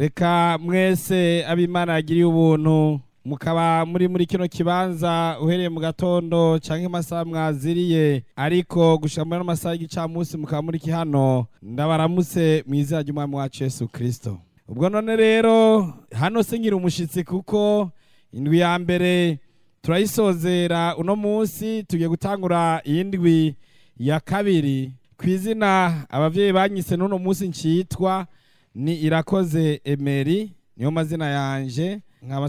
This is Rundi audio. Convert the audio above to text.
reka mwese abimana yagiriye ubuntu mukaba muri muri kino kibanza uhereye mu gatondo canke amasaha mwaziriye ariko gushika muri ano masaha y'igicamunsi mukaba muri hano ndabaramutse mu izina ry'umwami wacu yesu kristo ubwo none rero hano se ngira umushitsi kuko indwi ya mbere turayisozera uno munsi tugiye gutangura iyindwi ya kabiri ku izina abavyeyi banyise n'uno munsi ncitwa ni irakoze emeri niyo mazina yanje nkaba